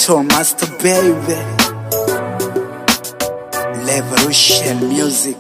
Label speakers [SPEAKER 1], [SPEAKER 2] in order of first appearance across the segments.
[SPEAKER 1] Ghetto Master Baby Revolution Music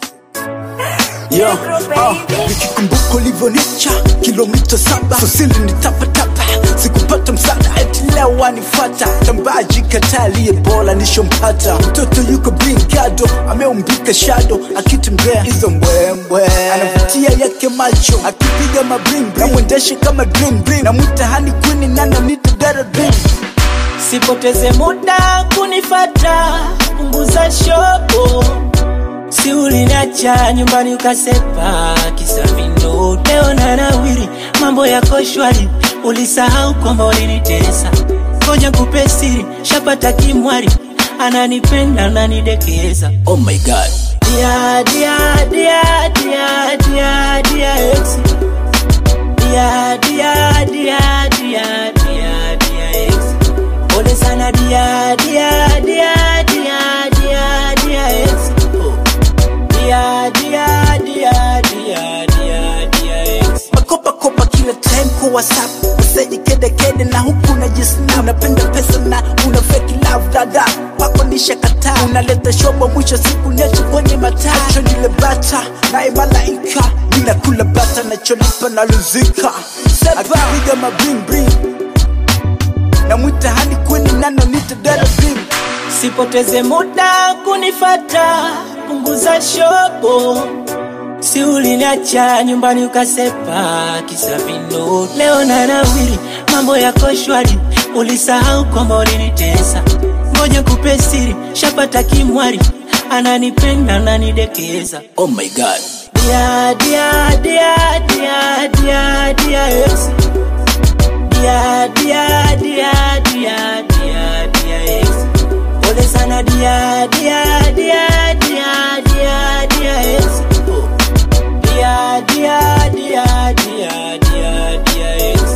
[SPEAKER 1] Yo, oh, nikikumbuka ulivyonicha kilomita saba susili nitapatapa sikupata msaada eti leo wanifata tambaji kataliye bora nishompata mtoto yuko bingado ameumbika shado akitembea hizo mbwembwe anavutia yake macho akipiga mabring namwendeshe kama dream dream namwita hani kwini nana nitadara dream
[SPEAKER 2] Sipoteze muda kunifata, punguza shopo. Si uliniacha nyumbani ukasepa kisa vindo. Leo na nawiri, mambo yako shwari, ulisahau kwamba ulinitesa. Ngoja kupe siri, shapata kimwari, ananipenda ananidekeza. Oh my god. Dia dia dia dia dia dia ex. Dia dia dia dia dia dia ex. Pole sana dia dia dia dia dia dia ex. Oh. Dia dia dia dia dia dia ex.
[SPEAKER 1] makopakopa kila time kwa whatsapp meseji kedekede na huku najisna unapenda pesa na una fake love dada kwako nishakataa unaleta shobo mwisho siku necho kwenye mataa acho nile bata naye malaika bila kula bata nacholipa naluzika akipiga mabring namwita hani kweni nano nitadara dream
[SPEAKER 2] Sipoteze muda kunifata, punguza shobo. Si uliniacha nyumbani ukasepa kisa vino. Leo na nawiri, mambo yako shwari, ulisahau kwamba ulinitesa. Ngoja kupe siri, shapata kimwari, ananipenda ananidekeza. Oh my god. Dia dia dia dia dia dia ex. Dia dia dia dia dia dia ex. Pole sana dia dia dia dia dia dia ex. Oh. Dia dia dia dia dia dia ex.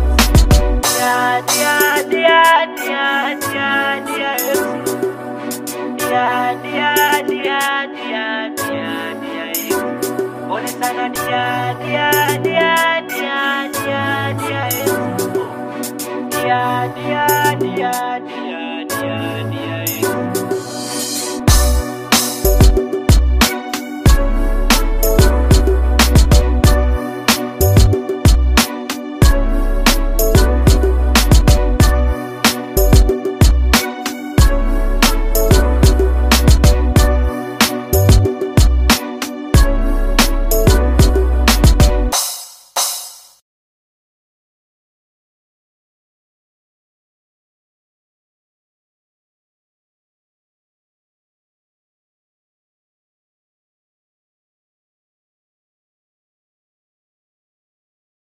[SPEAKER 2] Dia dia dia dia dia dia ex. Dia dia dia dia dia dia ex. Pole sana dia dia dia dia dia dia ex. Oh. Dia dia dia